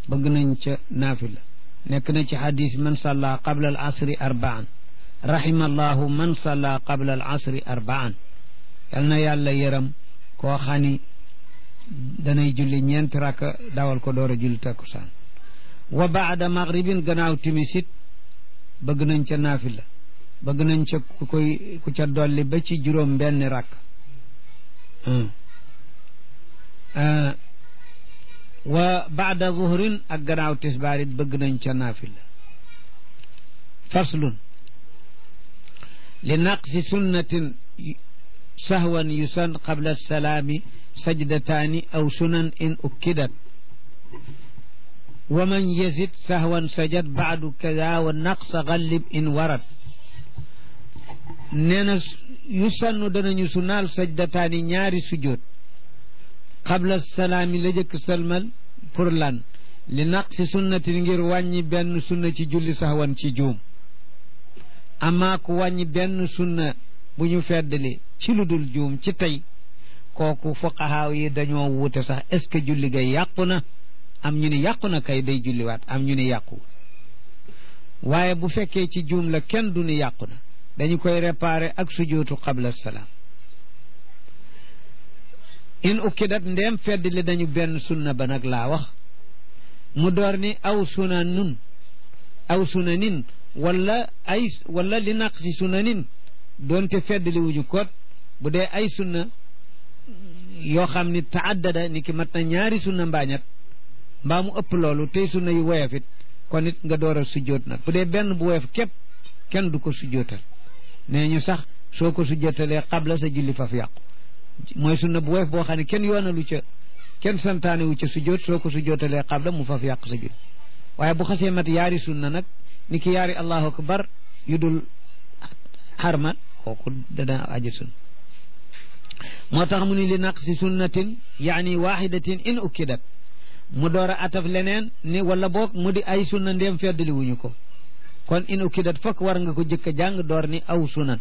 bëgg nañ ca naafila nekk na ci xadis man salla qabla al asri arbaan rahima allahu man salla qabla al asri arbaan yal na yàlla yëram koo xani danay julli ñeenti rakka dawal ko door a julli takkusaan wa baada maghribin gannaaw timisit bëgg nañ ca naafila bëgg nañ ca ku koy ku ca dolli ba ci juróom benn rakk wa baada zuhrin ak gannaaw tisbaar it bëgg nañ ca naafila faslun li naqsi sunnatin sahwan yusan qabla salaami sajdataani aw sunan in ukkidat wa man yazid sahwan sajad baadu kada wa naqsa gallib in warad nee na yusannu danañu sunaal sajdataani ñaari sujjóot qabla salaami la jëkk salmal pour lan li naqsi sunnatin ngir wàññi benn sunna ci julli sahwan ci juum amaa ku wàññi benn sunna bu ñu feddali ci lu dul juum ci tey kooku fuqahaa yi dañoo wuute sax est ce que julli ga yàqu na am ñu ni yàqu na kay day julliwaat am ñu ni yàqu waaye bu fekkee ci juum la kenn du ni yàqu na dañu koy réparer ak sujootu qabla salaam in ukkidat ndeem feddali dañu benn sunna ba nag laa wax mu door ni aw sunanun aw sunanin wala ay wala li naqsi sunanin doonte feddali wuñu kot bu dee ay sunna yoo xam ni taaddada ni ki mat na ñaari sunna mbaañat mbaa mu ëpp loolu tey sunna yu woyof it kon it nga door a sujjoot nag bu dee benn bu woyof képp kenn du ko sujjootal nee ñu sax soo ko sujjootalee xabla sa julli faf yàqu mooy sunna bu woyof boo xam ne kenn yoonalu ca kenn santaane wu ca sujjoot soo ko sujjootalee xabla mu faf yàq sa julli waaye bu xasee mat yaari sunna nag ni ki yaari allahu akbar yu dul xarmat kooku dana aji sunna moo tax mu ni li naqsi sunnatin yaani waxidatin in ukkidat mu door a ataf leneen ni wala boog mu di ay sunna ndéem feddali wuñu ko kon in ukkidat fokk war nga ko jëkk a jàng door ni aw sunan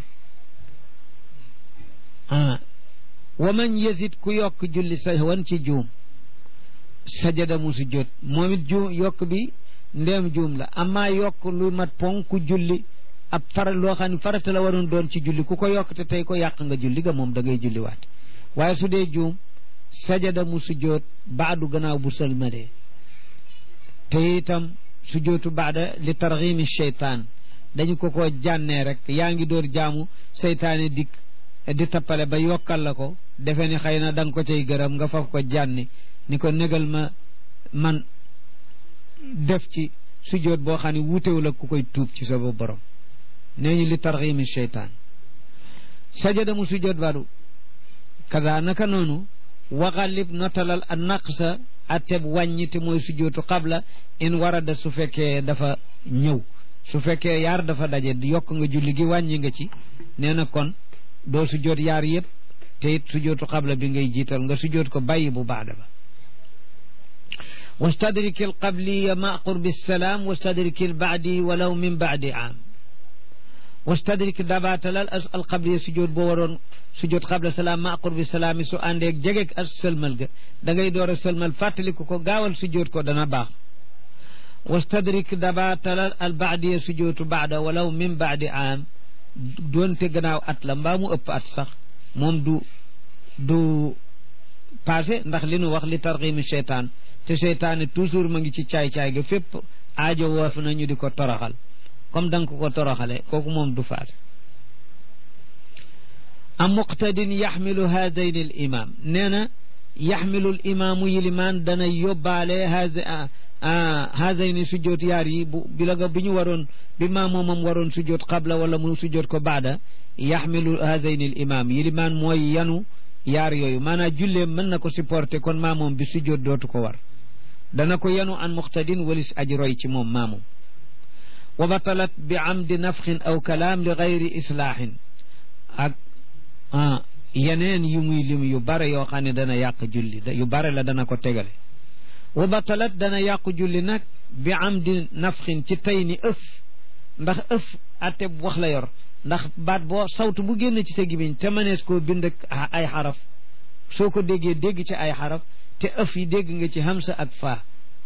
ah wa man yesit ku yokk julli sa wan ci juum sajada mu sujjóot moom it juum yokk bi ndéem juum la amaa yokk lu mat ponk ku julli ab fara loo xam ne farata la waroon doon ci julli ku ko yokk te tey ko yàq nga julli ga moom da ngay julli waat waaye su dee juum sajada mu sujjóot baadu gannaaw bu sëlmadee te itam sujjóotu baada li targhimi cheytaan dañu ko ko jànnee rek yaa ngi door jaamu seytaane dikk di tappale ba yokkal la ko defe ni xëy na da nga ko cay gërëm nga faf ko jànni ni ko négal ma man def ci sujjóot boo xam ne wuutewul ak ku koy tuub ci sa borom nee ñu li targhimi cheytaan sajada mu sujjóot baadu kada naka noonu waxalib notalal a naqsa atteb wàññi te mooy sujjóotu qabla in warada su fekkee dafa ñëw su fekkee yaar dafa daje yokk nga julli gi wàññi nga ci nee na kon doo sujjóot yaar yëpp te it sujjóotu qabla bi ngay jiital nga sujjóot ko bàyyi bu baada ba wastadriki al qabliya ma qurbi salaam wastadriki al baadi walaw min baadi aam wastadrik dabaatalal al qabliya sujjóot boo waroon sujjóot qabla salaam ma qurbi salaami su àndeeg jegeeg ak sëlmal ga da ngay door a sëlmal fàttaliku ko gaawal sujjóot ko dana baax wastadrik dabaatalal al baadiya sujjóotu baada walaw min baadi aam doonte gannaaw at la mbaa mu ëpp at sax moom du du passé ndax li nu wax li tarxiimi seytaan te seytaane toujours ma ngi ci caay-caay ga fépp aajo woof na ñu di ko toroxal comme da nga ko ko toroxale kooku moom du faat am muqtadin yaxmilu haadayn al imam nee na yaxmilu l imaamu yilimaan dana yóbbaale haadayni sujjoot yaar yi bu bi la nga bi ñu waroon bi maamoomam waroon sujjoot qabla wala mu sujjoot ko baada yaxmilu haadayni al imam yilimaan mooy yanu yaar yooyu maanaam julleem mën na ko supporter kon maamoom bi sujjoot dootu ko war dana ko yanu an muqtadin walis aji roy ci moom maamoom wa batalat bi amdi nafxin aw kalaam li gayri islaahin ak yeneen yu muy lim yu bare yoo xam ne dana yàq julli yu bare la dana ko tegale wa batalat dana yàqu julli nag bi amdi nafxin ci tey ni ëf ndax ëf atte bu wax la yor ndax baat boo sawtu bu génn ci sa gimiñ te mënees koo bind ak ay xaraf soo ko déggee dégg ci ay xaraf te ëf yi dégg nga ci hamsa ak faa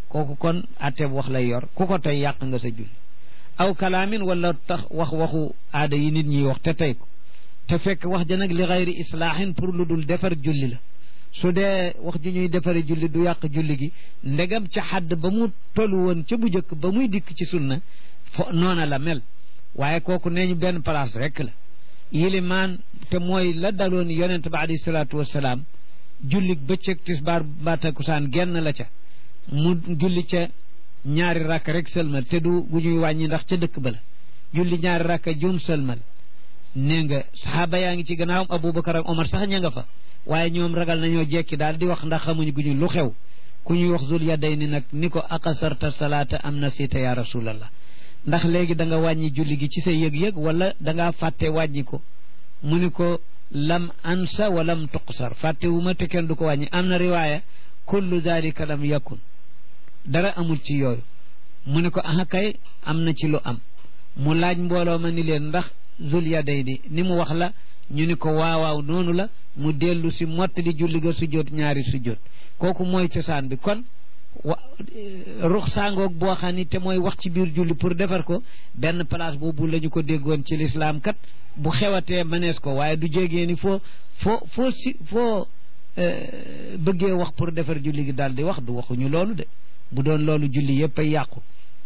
kooku kon atteeb wax lay yor ku ko tey yàq nga sa julli aw kalaamin wala tax wax waxu aada yi nit ñi wax te tey ko te fekk wax ja nag li xayri islaahin pour lu dul defar julli la su dee wax ju ñuy defari julli du yàq julli gi ndegam ca xadd ba mu tollu woon ca bu njëkk ba muy dikk ci sunna fo noona la mel waaye kooku nee ñu benn place rek la yilimaan te mooy la daloon yonent ba alayhi salaatu wassalaam julli bëccëg tisbaar mbaa takkusaan genn la ca mu julli ca ñaari rakk rek sëlmal te du gu ñuy wàññi ndax ca dëkk ba la julli ñaari rakk juum sëlmal nee nga saxaaba yaa ngi ci gannaawam abubakar ak omar sax ña nga fa waaye ñoom ragal nañoo jekki daal di wax ndax xamuñu gu ñu lu xew ku ñuy wax zul yaday ni nag ni ko aqasarta salaata am na siita ya rasulallah ndax léegi da nga wàññi julli gi ci sa yëg-yëg wala da ngaa fàtte wàññi ko mu ni ko lam ansa wa lam tuqsar fàtte wu ma te kenn du ko wàññi am na riwaaya kullu dalika lam yakun dara amul ci yooyu mu ne ko aha kay am na ci lu am mu laaj mbooloo ma ni leen ndax zul yaday di ni mu wax la ñu ni ko waawaaw noonu la mu dellu si mottali julli ga sujjóot ñaari sujjóot kooku mooy cosaan bi kon wa rux saangoog boo xam ni te mooy wax ci biir julli pour defar ko benn place boobu la ñu ko déggoon ci lislaam kat bu xewatee mënees ko waaye du jégee ni foo foo foo si foo bëggee wax pour defar julli gi daal di wax du waxuñu loolu de bu doon loolu julli yépp ay yàqu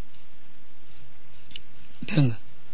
dégg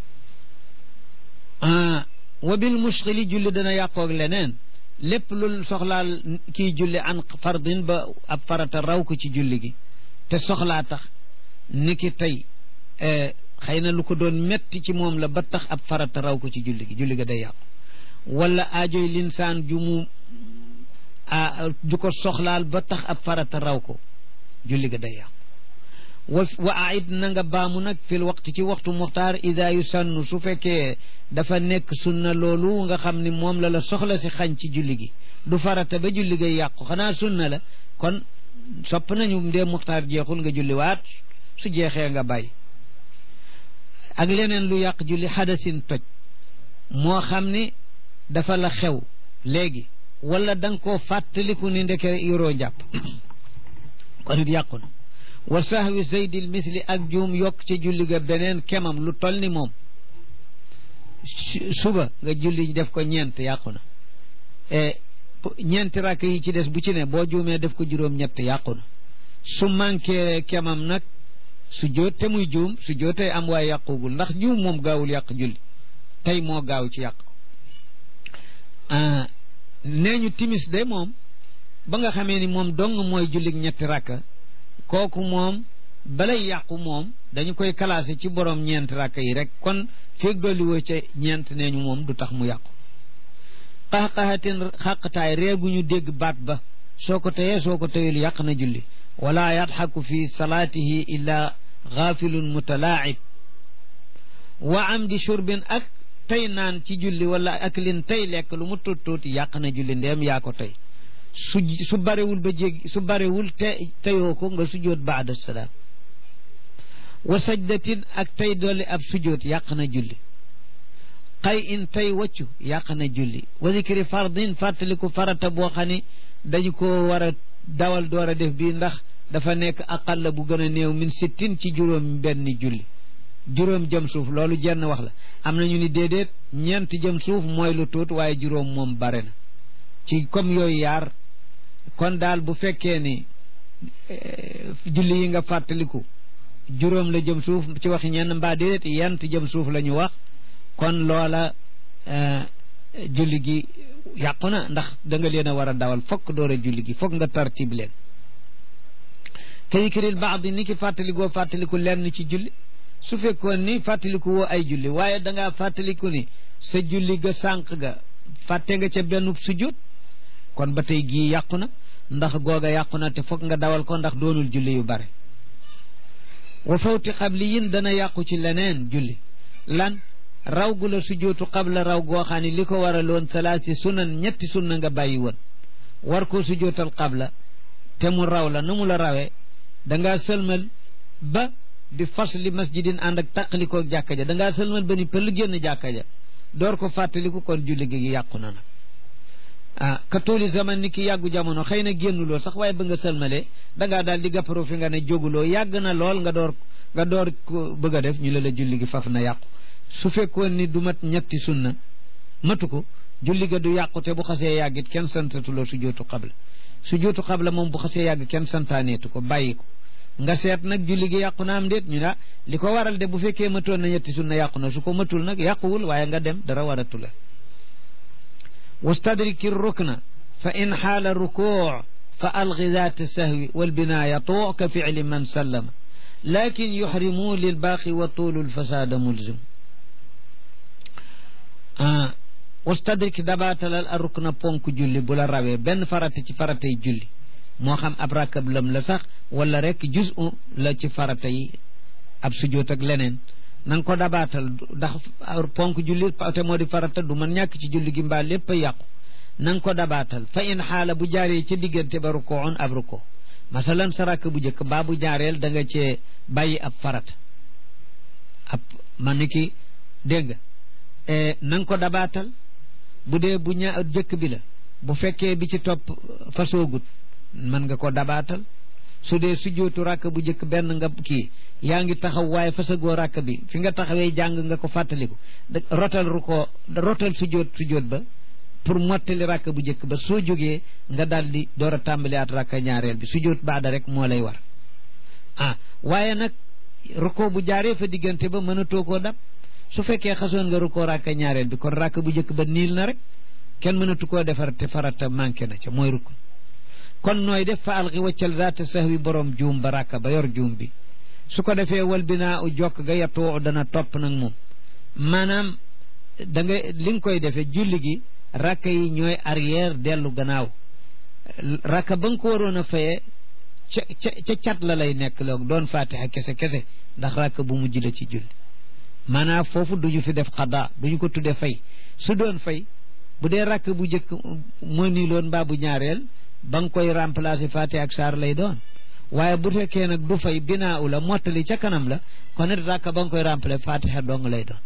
nga wa bil mushkili julli dana yàqoog leneen lépp lu soxlaal kii julli an fardin ba ab farata raw ko ci julli gi te soxlaa tax ni ki tey xëy na lu ko doon metti ci moom la ba tax ab farata raw ko ci julli gi julli ga day yàqu wala aajoy linsaan ju mu ju ko soxlaal ba tax ab farata raw ko julli ga day yàqu wa wa aid na nga baamu nag fil waxtu ci waxtu muxtaar ida yu sannu su fekkee dafa nekk sunna loolu nga xam ni moom la la soxla si xañ ci julli gi du farata ba julli gay yàqu xanaa sunna la kon sopp nañu ndee muxtaar jeexul nga julli waat su jeexee nga bàyyi ak leneen lu yàq julli xadasin toj moo xam ni dafa la xew léegi wala da nga koo fàttaliku ni ndeke yoroo njàpp kon it yàqu na wa sahwi zaydil misli ak juum yokk ci julli ga beneen kemam lu toll ni moom suba nga julli def ko ñeent yàqu na ñeenti rakk yi ci des bu ci ne boo juumee def ko juróom-ñett yàqu na su manqué kemam nag su jóot te muy juum su jóotee am waaye yàqugul ndax juum moom gaawul yàq julli tey moo gaaw ci yàq nee ñu timis de moom ba nga xamee ni moom dong mooy julli ñetti rakka kooku moom balay yàqu moom dañu koy classé ci borom ñeent rakk yi rek kon feeg dolli woo ca ñeent nee ñu moom du tax mu yàqu qaxqaxatin xàqtaay reeguñu dégg baat ba soo ko teyee soo ko teyul yàq na julli wala yadxaku fi salaatihi illa gaafilun mutalaacib wa amdi shurbin ak tey naan ci julli wala ak lin tey lekk lu mu tuut tuuti yàq na julli ndeem yaa ko tey su su barewul ba jéggi su barewul te teyoo ko nga sujjoot baada salaam wa sajdatin ak tey dolli ab sujjoot yàq na julli xay in tey waccu yàq na julli wa zikri fardin fàttaliku farata boo xam ne dañu ko war a dawal door a def bii ndax dafa nekk aqalla bu gën a néew min sittin ci juróom benn julli juróom jëm suuf loolu jenn wax la am na ñu ni déedéet ñeent jëm suuf mooy lu tuut waaye juróom moom bare na ci comme yooyu yaar kon daal bu fekkee ni julli yi nga fàttaliku juróom la jëm suuf ci waxi ñenn mbaa déedéet yent jëm suuf la ñu wax kon loola julli gi yàqu na ndax da nga leen a war a dawal fokk door a julli gi fokk nga tartib leen kayikril baad ni ki fàttalikoo fàttaliku lenn ci julli su fekkoon ni fàttaliku woo ay julli waaye da ngaa fàttaliku ni sa julli ga sànq ga fàtte nga ca benn sujjóot kon ba tey gii yàqu na ndax googa yàqu na te fokk nga dawal ko ndax doonul julli yu bare wa fawti xabli yin dana yàqu ci leneen julli lan raw gu la sujjóotu xabla raw goo xam ne li ko waraloon salaasi sunan ñetti sunna nga bàyyi woon war koo sujjóotal xabla te mu raw la nu mu la rawee dangaa sëlmal ba di fas li masjidin ànd ak tàqalikoo jàkka ja dangaa sëlmal ba ni pël génn jàkka ja door ko fàttaliku kon julli gi yàqu na nag ah ka tooli zaman ni ki yàggu jamono xëy na génnuloo sax waaye ba nga sëlmalee dangaa daal di gàpparoo fi nga ne jóguloo yàgg na lool nga door nga door ko bëgg a def ñu la la julli gi faf na yàqu su fekkoon ni du mat ñetti sunna matu ko julli ga du yàqu te bu xasee yàggit kenn santatuloo su jootu xabla su jootu xabla moom bu xasee yàgg kenn santaaneetu ko bàyyi ko nga seet nag julli gi yàqu na am déet ñu ne li ko waral de bu fekkee matoon na ñetti sunna yàqu na su ko matul nag yàquwul waaye nga dem dara waratu la wastadriki rukna fa in xaala rukuu fa algi zaat sahwi walbinaaya tuu ka ficli man sallama lakin yuxrimu lilbaaqi wa tuulu lfasaada mulzim wastadrik dabaatalal a rukna ponk julli bu la rawee benn farata ci faratay julli moo xam ab rakab lam la sax wala rek juz u la ci farata yi ab sujjóot ak leneen na nga ko dabaatal ndax ponk julli te moo di farata du man ñàkk ci julli gi mbaa lépp a yàqu na nga ko dabaatal fa in xaala bu jaaree ca diggante ba rukoon ab ruko masalan sa rakk bu njëkk mbaa bu jaareel da nga cee bàyyi ab farata ab man ni ki dégg nga na nga ko dabaatal bu dee bu ña jëkk bi la bu fekkee bi ci topp fasoogut mën nga ko dabaatal su dee sujjootu rakk bu njëkk benn nga kii yaa ngi taxaw waaye fasagoo rakk bi fi nga taxawee jàng nga ko fàttaliku rotal ru ko rotal sujjoot sujjoot ba pour mottali rakk bu njëkk ba soo jógee nga daal di door a tàmbali at rakk ñaareel bi sujjoot baada rek moo lay war ah waaye nag ruko bu jaaree fa diggante ba mënatoo koo dab su fekkee xasoon nga rukkoo rakka ñaareel bi kon rakk bu njëkk ba niil na rek kenn mënatu koo defar te farata manqué na ca mooy rukk kon nooy def fa alxi waccal zaata sahwi borom juum ba rakka ba yor juum bi su ko defee wal binaa u jokk ga yattoo dana topp nag moom maanaam da nga li nga koy defee julli gi rakka yi ñooy arrière dellu gannaaw rakka ba nga ko waroon a fayee ca ca ca cat la lay nekk loog doon fatiha kese kese ndax rakka bu mujj la ci julli maanaam foofu duñu fi def xada duñu ko tuddee fay su doon fay bu dee rakk bu njëkk moo nii loon mbaa bu ñaareel ba nga koy remplacer fatiha ak saar lay doon waaye bu fekkee nag du fay binaa u la mottali ca kanam la kon it rakk ba nga koy remplacer fatiha dong lay doon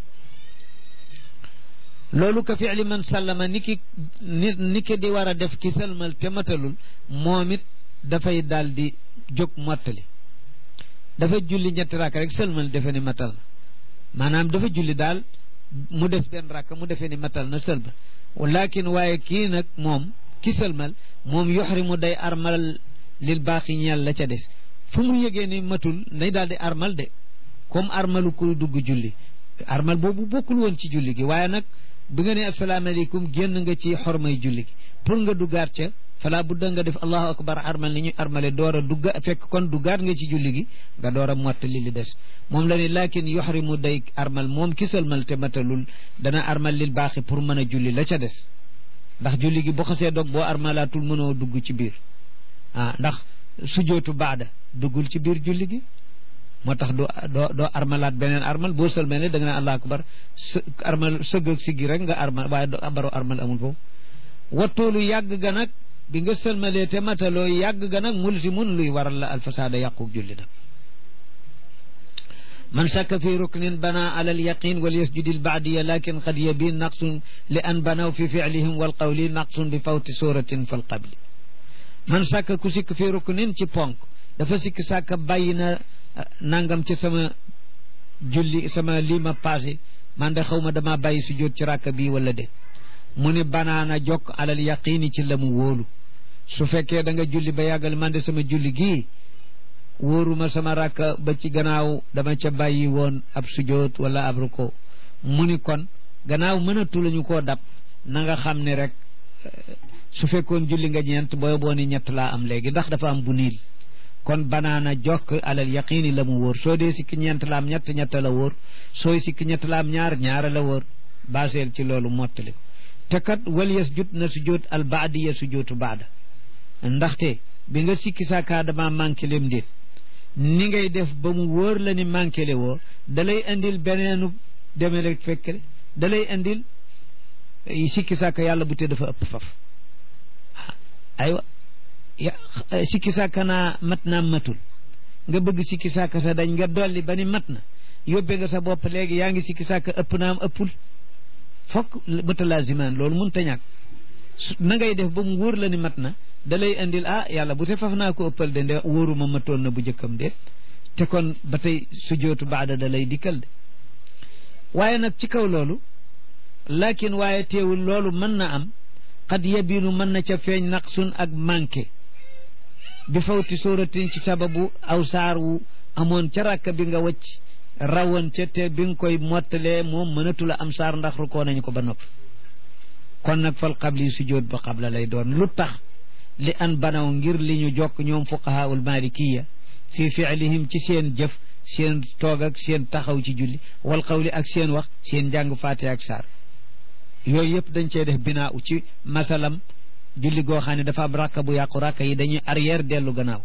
loolu ka fi'li man sallama ni ki ni ni ki di war a def ki sëlmal te matalul moom it dafay daal di jóg mottali dafa julli ñetti rakk rek sëlmal defe ni matal na maanaam dafa julli daal mu des benn rakk mu defee ni matal na sëlmal walakin waaye kii nag moom ki sëlmal moom yoxrimu day armal lil baaxi ñeel la ca des fu mu yëgee ni matul nay daal di armal de comme armalu kuy dugg julli armal boobu bokkul woon ci julli gi waaye nag bi nga ne asalaamaaleykum génn nga ci xormay julli gi pour nga duggaat ca fala budda nga def allahu akbar armal ni ñu armale door a dugga fekk kon duggaat nga ci julli gi nga door a mottali li des moom la ne lakin yoxrimu day armal moom ki sëlmal te matalul dana armal lil baaxi pour mën a julli la ca des ndax julli gi bu xasee dog boo armalaatul mënoo dugg ci biir ah ndax sujootu baada duggul ci biir julli gi moo tax doo doo doo armalaat beneen armal boo sëlmale da nga ne allahu akbar s armal sëgg ak siggi rek nga armal waaye do baro armal amul foofu wattoolu yàgg ga nag bi nga sëlmalee te mataloo yàgg ga nag mul si mun luy waral la alfasaada yàquk julli nag man shakka fi ruknin bana ala alyaqin wal yasjudi albaadiya lakin qad yabin naqsun li an banaw fi ficlihim walqawli naqsun bi fawti suratin fal qabli man shakka ku sikk fi ruknin ci ponk dafa sikk sàkka bàyyi na nangam ci sama julli sama lii ma passé man de xaw ma dama bàyyi sujjóot ci ràkk bii wala de mu ne banaana jokk alal yaqini ci la mu wóolu su fekkee da nga julli ba yàggal man de sama julli gii wóoruma sama ràkk ba ci gannaaw dama ca bàyyi woon ab sujjóot wala ab ruko mu ni kon gannaaw mënatu lañu koo dab na nga xam ne rek su fekkoon julli nga ñeent booy boo ni ñett laa am léegi ndax dafa am bu niil kon banaana jokk alal yaqini la mu wóor soo dee sikki ñeent la am ñett ñett la wóor sooy sikki ñett la am ñaar ñaara la wóor baseel ci loolu mottali ko te kat wal yes jut na sujjóot al baadiya sujjóotu baada ndaxte bi nga sikki saakaa dama manqué lem déet ni ngay def ba mu wóor la ni manqué le woo da lay indil beneenu demele fekkle da lay indil sikki saaka yàlla bu te dafa ëpp faf aywa sikki sàkka naa mat naa matul nga bëgg sikki sàkka sa dañ nga dolli ba ni mat na yóbbe nga sa bopp léegi yaa ngi sikki sàkka ëpp naam ëppul fokk mutalaazimaan loolu mun ta ñàkk na ngay def ba mu wóor la ni mat na da lay indil ah yàlla bu te faf naa ko ëppal de nde wóoruma matoon na bu jëkkam déet te kon ba tey sujootu baada da lay dikkal de waaye nag ci kaw loolu lakin waaye teewul loolu mën na am xad yabinu mën na ca feeñ naqsun ak manqué bi fawti sóoratin ci sababu aw saar wu amoon ca rakk bi nga wëcc rawoon ca te bi nga koy mottalee moom mënatula am saar ndax rukoo nañu ko ba noppi kon nag fal qabli sujood ba qabla lay doon lu tax li an banaw ngir li ñu jokk ñoom fuqahaul malikiya fi fiilihim ci seen jëf seen toog ak seen taxaw ci julli wal qawli ak seen wax seen njàng faate ak saar yooyu yëpp dañ cee def binaa u ci masalam julli goo xam ne dafa am rakka bu yàqu rakka yi dañuy arrière dellu gannaaw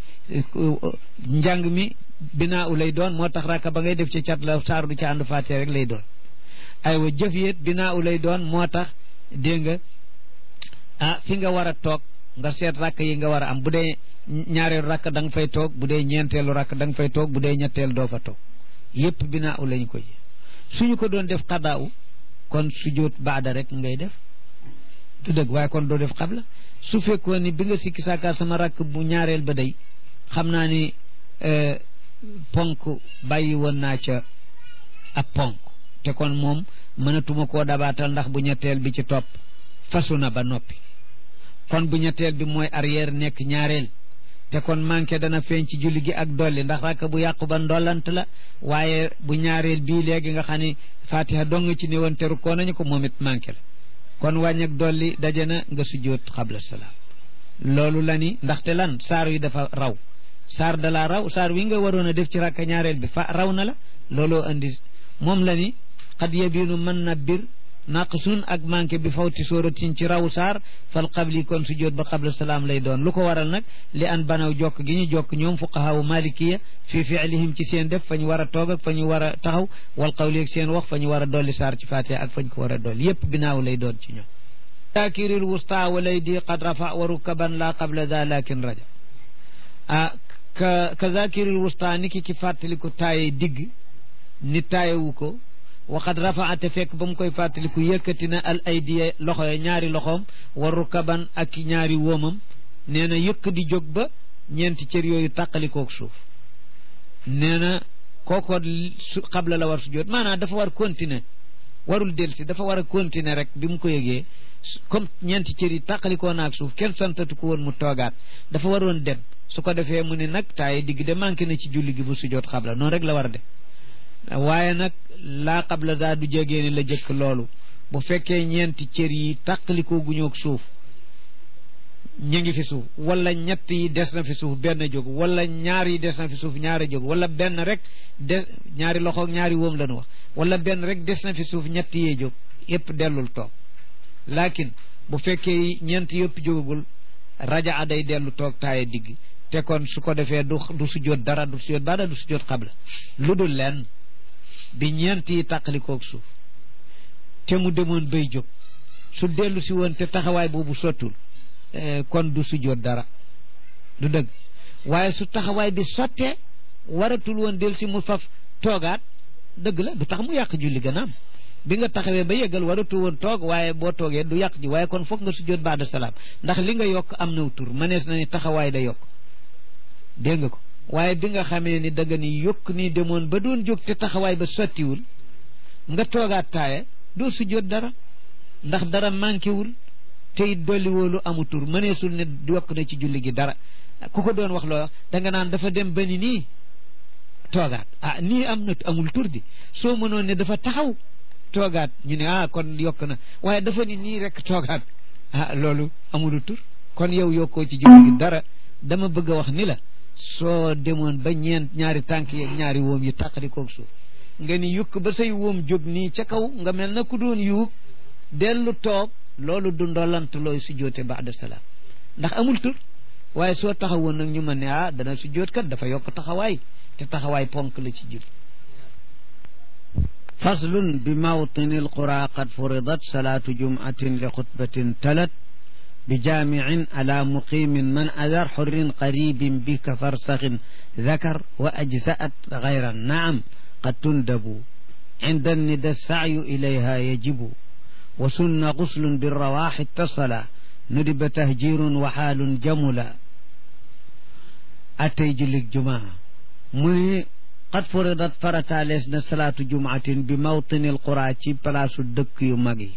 njàng mi binaa u lay doon moo tax rakka ba ngay def ci cat la saar du ci ànd faate rek lay doon aywa jëf yit binaa u lay doon moo tax dégg nga ah fi nga war a toog nga seet rakk yi nga war a am bu dee ñaareelu rakk da nga fay toog bu dee ñeenteelu rakk da nga fay toog bu dee ñetteel doo fa toog yépp binaa u lañ koy suñu ko doon def xadaa u kon sujjóot baada rek ngay def du dëgg waaye kon doo def xabla su fekkoon ni bi nga sikki saaka sama rakk bu ñaareel ba day xam naa ni ponk bàyyi woon naa ca ab ponk te kon moom mënatuma koo dabaatal ndax bu ñetteel bi ci topp fasu na ba noppi kon bu ñetteel bi mooy arrière nekk ñaareel te kon manqué dana feeñ ci julli gi ak dolli ndax rakk bu yàqu ba ndollant la waaye bu ñaareel bii léegi nga xam ni fatiha dong ci néewoon teru koo nañu ko moom it manqué la kon wàññi ak dolli daje na nga sujjóot xabla salaam loolu la ni ndaxte lan saar yi dafa raw saar da la raw saar wi nga waroon a def ci rakka ñaareel bi fa raw na la looloo andi moom la ni xad yabinu mën na bir naqsun ak manqué bi fawti sóoratin ci raw saar fal qabli kon sujjóot ba qabla salaam lay doon lu ko waral nag li an banaw jokk gi ñu jokk ñoom fuqahaawu malikiya fi fiilihim ci seen def fa ñu war a toog ak fa ñu war a taxaw wal qawli ak seen wax fa ñu war a dolli saar ci fatiha ak fa ñu ko war a dolli yépp binaaw lay doon ci ñoom zakiril wusta walay di qad rafa wa rukaban la qabla da lakin raja ah ka ka zakiril wusta ni ki ki fàttaliku taaye digg ni taayewu ko waxat rafaate fekk ba mu koy fàttaliku yëkkati na al aydiya loxo ya ñaari loxoom waru kaban ak ñaari wóomam nee na yëkk di jóg ba ñeenti cër yooyu tàqalikook suuf nee na kooko su xabla la war su jot maanaam dafa war continuer warul delsi dafa war a continuer rek bi mu ko yëgee comme ñeenti cër yi tàqalikoo naak suuf kenn santatu ko woon mu toogaat dafa waroon dem su ko defee mu ne nag taaye digg de manqué na ci julli gi bu su jot xabla noonu rek la war a def waaye nag laa qabla daa du jegee ni la jëkk loolu bu fekkee ñeenti cër yi tàqalikoo guñoog suuf ñu ngi fi suuf wala ñett yi des na fi suuf benn jóg wala ñaar yi des na fi suuf ñaari jóg wala benn rek des ñaari loxoog ñaari wóom la ñu wax wala benn rek des na fi suuf ñett yee jóg yépp dellul toog laakin bu fekkee ñeent yëpp jógagul raja a day dellu toog taaye digg te kon su ko defee du du sujjóot dara du sujjóot baada du sujjóot xabla lu dul lenn bi ñeent yi tàqalikoog suuf te mu demoon bay jóg su dellu si woon te taxawaay boobu sottul kon du sujjóot dara du dëgg waaye su taxawaay bi sottee waratul woon del si mu faf toogaat dëgg la du tax mu yàq julli ganaam bi nga taxawee ba yeggal waratu woon toog waaye boo toogee du yàq ji waaye kon foog nga sujjóot baada salaam ndax li nga yokk am naw tur mënees na ni taxawaay da yokk dégg nga ko waaye bi nga xamee ni da nga ni yokk ni demoon ba doon jóg te taxawaay ba sottiwul nga toogaat taaye doo sujjóot dara ndax dara manqué wul te it dolli woolu amu tur mëneesul ne yokk na ci julli gi dara ku ko doon wax loo wax da nga naan dafa dem ba ni nii toogaat ah nii am na amul tur di soo mënoon ne dafa taxaw toogaat ñu ne ah kon yokk na waaye dafa ni nii rek toogaat ah loolu amulu tur kon yow yokkoo ci julli gi dara dama bëgg a wax ni la soo demoon ba ñeent ñaari tànk yeeg ñaari wóom yi tàqali koog suuf nga ni yukk ba say wóom jóg nii ca kaw nga mel na ku doon yuug dellu toog loolu du ndolant looy sujjóote baada salaam ndax amul tur waaye soo taxawoon nag ñu mën ne ah dana sujjóot kat dafa yokk taxawaay te taxawaay ponk la ci jul faslun bi mawtini alqura qad furidat salaatu jum'atin li xutbatin talat bi jaamicin ala muqimin man adar xurrin qaribin bi ka farsaxin dakar wa ajza'at gayran naam qad tundabu inda nida sacyu ilayha yajibu wa sunna guslun birrawaaxi ittasala nudiba tahjirun wa xaalun jamula attey jullig jumaa mu ni qad furidat farataalees na salaatu jumaatin bi mawtini alqura ci palaasu dëkk yu mag yi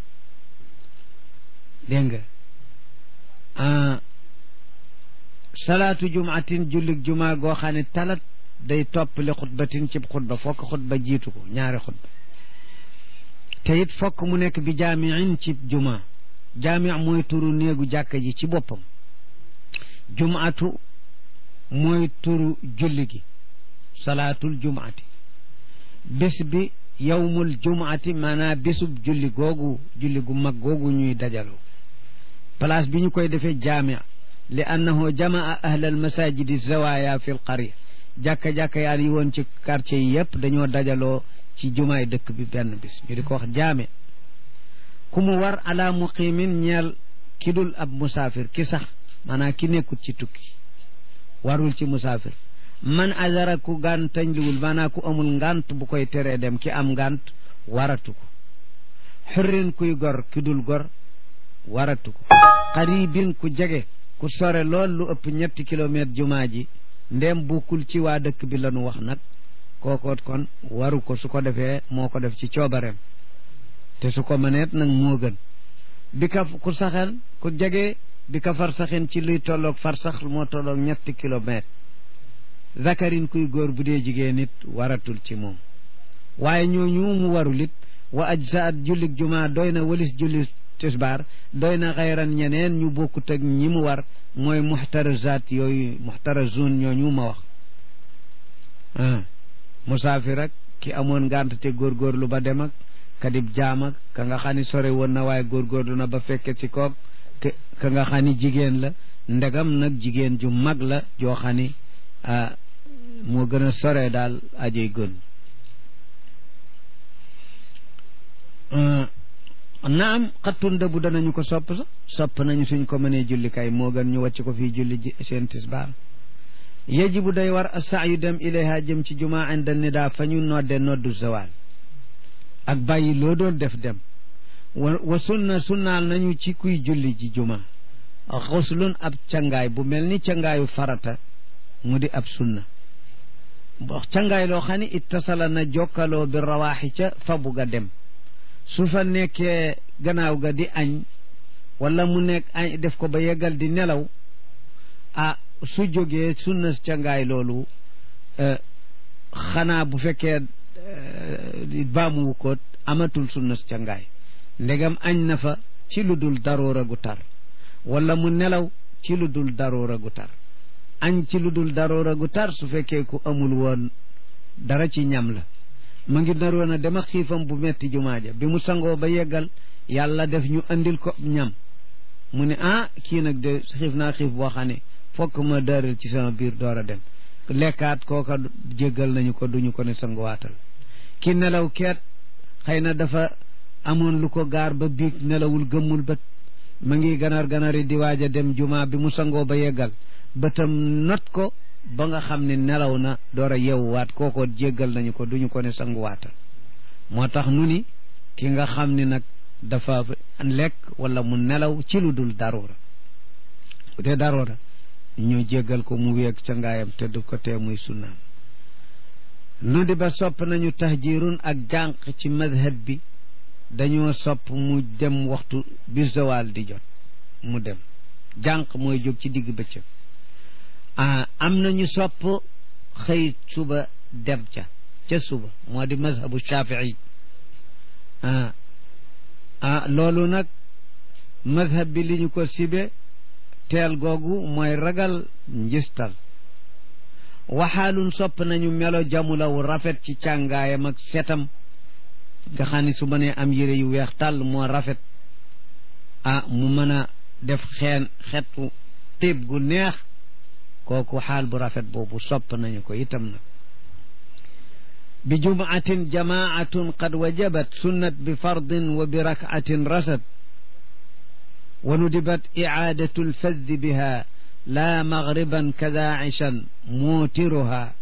dégg nga salaatu jumaatin jullig jumaa goo xam ne talat day toppali xutbatin cib xutba fokk xutba jiitu ko ñaari xutba te it fokk mu nekk bi jaamiin cib jumaa jaami mooy turu néegu jàkka ji ci boppam jumaatu mooy turu julli gi salaatul jumaati bés bi yawmul jumaati maanaam bésub julli googu julli gu mag googu ñuy dajaloo place bi ñu koy defee jaami li annahu jamaa ahla al masajidi zawaya fi l qarya jàkka-jàkka yaa yi woon ci quartier yi yëpp dañoo dajaloo ci jumaay dëkk bi benn bis ñu di ko wax jaame ku mu war ala muqimin ñeel ki dul ab musaafir ki sax maanaam ki nekkut ci tukki warul ci musaafir man azara ku gàntañ liwul maanaam ku amul ngànt bu koy teree dem ki am ngànt waratu ko xurrin kuy gor ki dul gor waratu ko xaribin ku jege ku sore lool lu ëpp ñetti kilomètre jumaa ji ndem bukkul ci waa dëkk bi lañu wax nag kookoot kon waru ko su ko defee moo ko def ci coobareem te su ko mëneet nag moo gën bi ka ku saxel ku jege bi ka far saxin ci luy tolloog far sax moo tolloog ñetti kilomètre zakarin kuy góor bu dee jigéen nit waratul ci moom waaye ñooñu mu warul it wa ajsaat jullig jumaa doy na walis julli tisbaar doy na xayran ñeneen ñu bokkut ak ñi mu war mooy muxtarazaat yooyu muxtarazun ñooñu ma wax musaafir ak ki amoon ngànt te góorgóorlu ba dem ak kadib jaam ak ka nga xam ni sore woon na waaye góorgóorlu na ba fekke ci koog ka nga xam ni jigéen la ndegam nag jigéen ju mag la joo xam ni moo gën a sore daal ajey gën naam xattun dëbu danañu ko sopp sax sopp nañu suñ ko mënee julli kay moo gën ñu wàcc ko fii julli seen tisbaar yajibu day war a saa yu dem ilayha jëm ci jumaa inda nidaa fa ñu nodde noddu zawal ak bàyyi loo doon def dem wa wa sunna sunnaal nañu ci kuy julli ji jumaa xuslun ab cangaay bu mel ni cangaayu farata mu di ab sunna cangaay loo xam ne ittasala na jokkaloo bi rawaaxi ca fa bugg a dem su fa nekkee gannaaw ga di añ wala mu nekk añ def ko ba yeggal di nelaw ah su jógee sunna cangaay loolu xanaa bu fekkee baamuwu ko amatul sunna cangaay ndegam añ na fa ci lu dul daroora gu tar wala mu nelaw ci lu dul daroora gu tar añ ci lu dul daroora gu tar su fekkee ku amul woon dara ci ñam la ma ngi naroon a dem ak xiifam bu metti jumaaja bi mu sangoo ba yeggal yàlla def ñu andil ko ñam mu ne ah kii nag de xiif naa xiif boo xam ne fokk ma daaral ci sama biir door a dem lekkaat kooka jéggal nañu ko duñu ko ne sanguwaatal ki nelaw keet xëy na dafa amoon lu ko gaar ba biig nelawul gëmmul bët ma ngi ganar ganari di waaj a dem jumaa bi mu sangoo ba yeggal bëtam not ko ba nga xam ne nelaw na door a yewwaat kooko jéggal nañu ko duñu ko ne sanguwaatal moo tax nu ni ki nga xam ni nag dafa lekk wala mu nelaw ci lu dul daroora bu dee daroora ñu jéggal ko mu weeg ca ngaayam te du ko tee muy sunnaam nu di ba sopp nañu tahjirun ak jànq ci madhab bi dañoo sopp mu dem waxtu bi zawal di jot mu dem jànq mooy jóg ci digg bëccëg ah am nañu sopp xëy suba dem ca ca suba moo di mazhabu shafii ah ah loolu nag mazhab bi li ñu ko sibe teel googu mooy ragal njistal waxaalun sopp nañu melo jamulaw rafet ci càngaayam ak setam nga xam ne su mënee am yére yu weex tàll moo rafet ah mu mën a def xeen xetu tiib gu neex kooku xaal bu rafet boobu sopp nañu ko itam nag bi jumaatin jamaatun qad wajabat sunnat bi fardin wa bi rakcatin rasat wa nudibat icaadatu lfaddi biha laa magriban kadaacishan muutiruha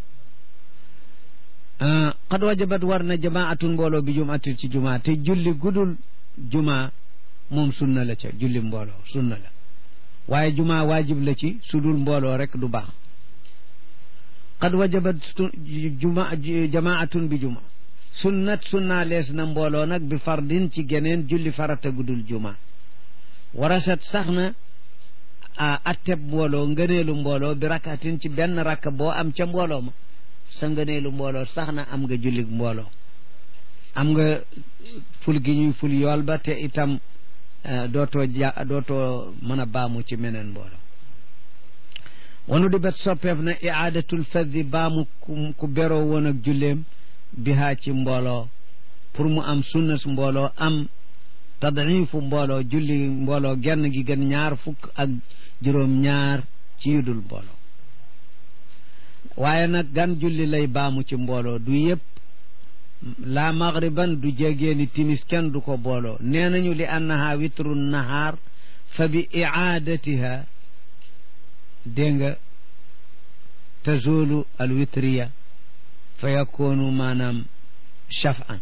qad wajabat war na jamaatun mbooloo bi jumaatin ci jumaa te julli gudul juma moom sunna la ca julli mbooloo sunna la waaye juma waajib la ci su dul mbooloo rek du baax qad wajabat juma jamaatun bi juma sunnat sunna lees na mbooloo nag bi fardin ci geneen julli farata gudul juma warasat sax na a atteb mbooloo ngëneelu mbooloo bi rakkatin ci benn rakka boo am ca mbooloo ma sa ngëneelu mbooloo sax na am nga jullig mbooloo am nga ful gi ñuy ful yool ba te itam dootoo ja dootoo mën a baamu ci meneen mbooloo wanu di bet soppeef na iaadatul faddi baamu ku beroo woon ak julleem bihaa ci mbooloo pour mu am sunnas mbooloo am tadrifu mbooloo julli mbooloo genn gi gën ñaar fukk ak juróom ñaar ci yudul mbooloo waaye nag gan julli lay baamu ci mbooloo du yëpp la maghriban du jégeeni timis kenn du ko booloo nee nañu li annaha witru nahaar fa bi iaadatiha dégg nga tazulu al witriya fa yakunu maanaam shaf'an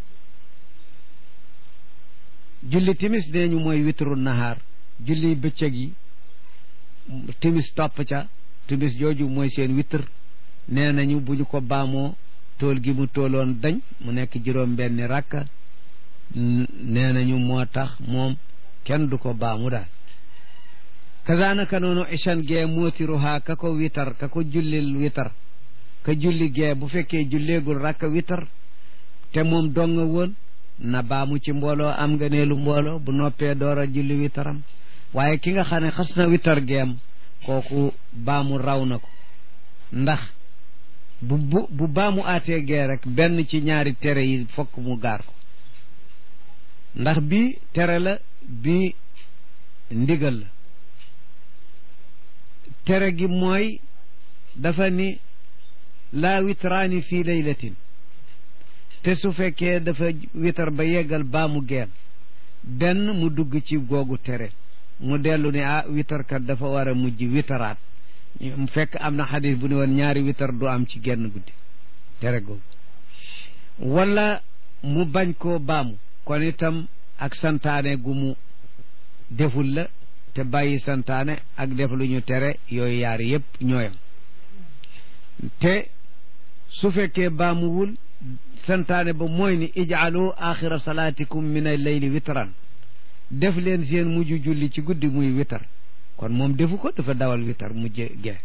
julli timis nee ñu mooy witru nahaar julli bëccëg yi timis topp ca timis jooju mooy seen witr nee nañu bu ñu ko baamoo tool gi mu tooloon dañ mu nekk juróom benni rakka nee nañu moo tax moom kenn du ko baamu daal kazanaka noonu ishan gee mootiruhaa ka ko witar ka ko jullil witar ka julli gee bu fekkee julleegul rakka witar te moom donga woon na baamu ci mbooloo am nga neelu mbooloo bu noppee door a julli witaram waaye ki nga xam ne xas na witar geem kooku baamu raw na ko ndax bu bu bu baamu aatee gee rek benn ci ñaari tere yi fokk mu gaar ko ndax bii tere la bii ndigal la tere gi mooy dafa ni laa witraani fii laylatin te su fekkee dafa witar ba yeggal baamu geem benn mu dugg ci googu tere mu dellu ne ah witarkat dafa war a mujj witaraat mu fekk am na xadis bu ne woon ñaari witar du am ci genn guddi tere googu wala mu bañ koo baamu kon itam ak santaane gu mu deful la te bàyyi santaane ak def lu ñu tere yooyu yaar yépp ñooyam te su fekkee baamuwul santaane ba mooy ni ijaalu axira salaatikum min al leyli witran def leen seen mujj julli ci guddi muy witar kon moom defu ko dafa dawal witar mujje gee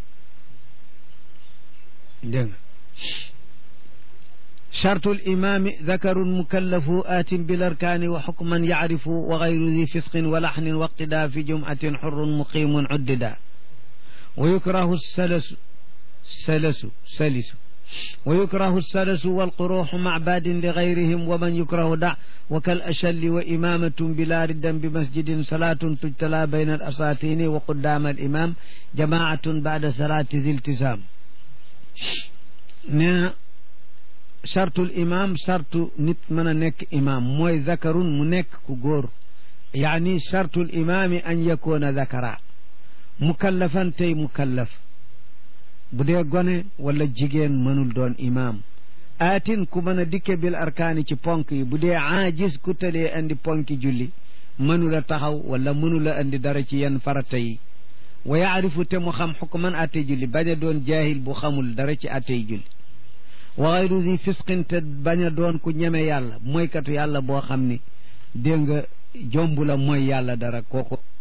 dégg nga chartu limaami dakarun mukallafu aatin bil arkaani wa xukman yacrifu wa gayru di fisqin wa laxnin wa iqtidaa fi jumcatin xurun muqimun uddida wa yukrahu salasu salasu salisu wa yukrahu salasu walquruuxu mac baadin li gayrihim wa man yukrahu da wa kal achalli wa imamatun bila riddan bi masjidin salaatun tujtala bayna al asaatini wa quddaama al imam jamaatun bacda salaati di iltisaam nee na chartul imam chartu nit mën a nekk imam mooy zakarun mu nekk ku góor yaani chartul imaami an yakoona zakara mukallafan tey mukallaf bu dee gone wala jigéen mënul doon imaam aatin ku mën a dikke bil arkaani ci ponk yi bu dee aajis ku tëlee andi ponki julli mënula taxaw wala mënula andi dara ci yenn farata yi wa yaarifu te mu xam xukman attey julli bañ a doon jaahil bu xamul dara ci attey julli wa xayru zi fisqin te bañ a doon ku ñeme yàlla mooykatu yàlla boo xam ni dégg nga jombu la mooy yàlla dara kooku